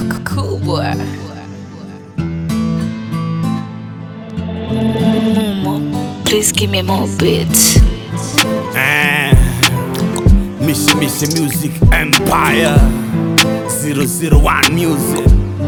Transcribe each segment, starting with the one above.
kubwa. Please give me more beats. Eh, Mishi Mishi Music Empire 001 Music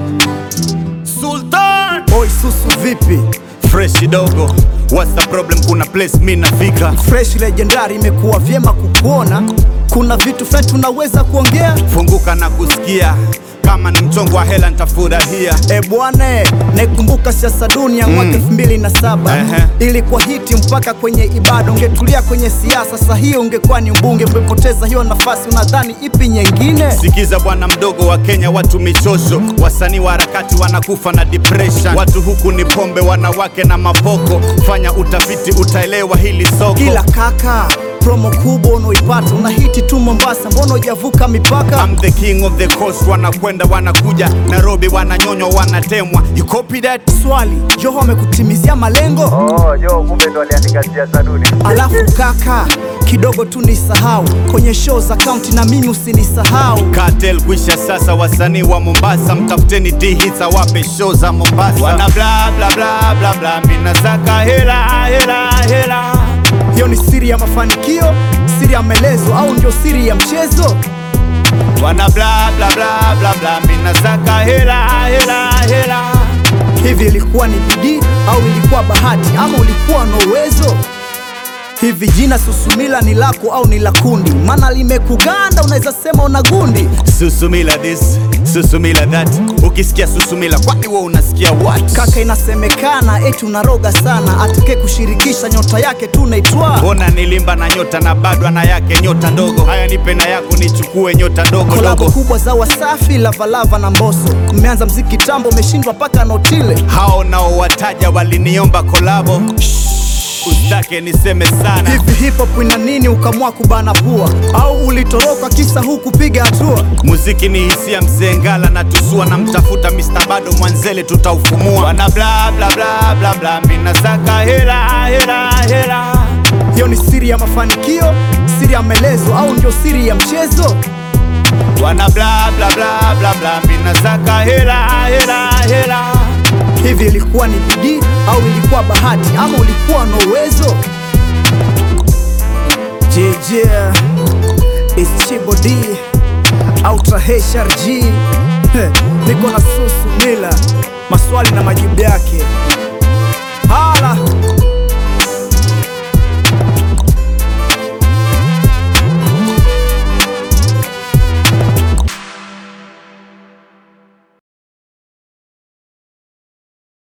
Sultan Oi susu vipi? Fresh dogo What's the problem kuna place mi nafika Fresh legendary imekuwa vyema kukuona. Kuna vitu fulani tunaweza kuongea. Funguka na kusikia Kama ni mchongo wa hela nitafurahia E bwana, naikumbuka siasa dunia mwaka elfu mbili na saba Ehe. ilikuwa hiti mpaka kwenye ibada. Ungetulia kwenye siasa, saa hiyo ungekuwa ni mbunge. Umepoteza hiyo nafasi, unadhani ipi nyingine? Sikiza bwana mdogo wa Kenya, watu michosho, wasanii wa harakati wanakufa na depression. Watu huku ni pombe, wanawake na mapoko. Fanya utafiti, utaelewa hili soko. Ila kaka, promo kubwa unaoipata una hiti tu Mombasa, mbona hujavuka mipaka? I'm the king of the coast, wanakwenda wanakuja Nairobi, wananyonywa wanatemwa. You copy that? Swali, Joho amekutimizia malengo? Oh, jo kumbe ndo aliandika siasa duni. Alafu kaka, kidogo tu nisahau kwenye show za kaunti, na mimi usinisahau. Cartel kwisha sasa, wasanii wa Mombasa mtafuteni D-hits awape show za Mombasa. Wana bla bla bla bla bla, mina saka hela hela hela. Hiyo ni siri ya mafanikio, siri ya maelezo, au ndio siri ya mchezo? Wana bla bla bla bla bla, mina saka hela hela hela. Hivi ilikuwa ni bidii au ilikuwa bahati ama ulikuwa na uwezo? Hivi jina Susumila ni lako au ni la kundi? Maana limekuganda, unaweza sema una gundi. Susumila this, susumila that. Ukisikia susumila, kwani wewe unasikia what? Kaka, inasemekana eti unaroga sana, atake kushirikisha nyota yake tu naitwa Mbona nilimba na nyota na bado ana yake nyota ndogo? Haya, nipe na yako nichukue nyota ndogo kolabo ndogo. kubwa za Wasafi, Lavalava na Mbosso. Mmeanza mziki tambo, umeshindwa mpaka Notile. Hao nao wataja waliniomba kolabo, usitake niseme sana. Hivi hip hop ina nini ukamua kubana pua, au ulitoroka kisa huku piga hatua? Muziki ni hisia, mzee Ngala na tusua na mtafuta Mr. Bado Mwanzele, tutaufumua. Wana bla bla bla bla bla, mina saka hela hela hela. Hiyo ni siri ya mafanikio, siri ya maelezo, au ndio siri ya mchezo? Wana bla bla bla bla bla, mina saka hela hela hela. Hivi ilikuwa ni bidii au ilikuwa bahati ama ulikuwa na uwezo? JJ is Chibo D Ultra HRG Heh, niko na Susu Mila, maswali na majibu yake. Hala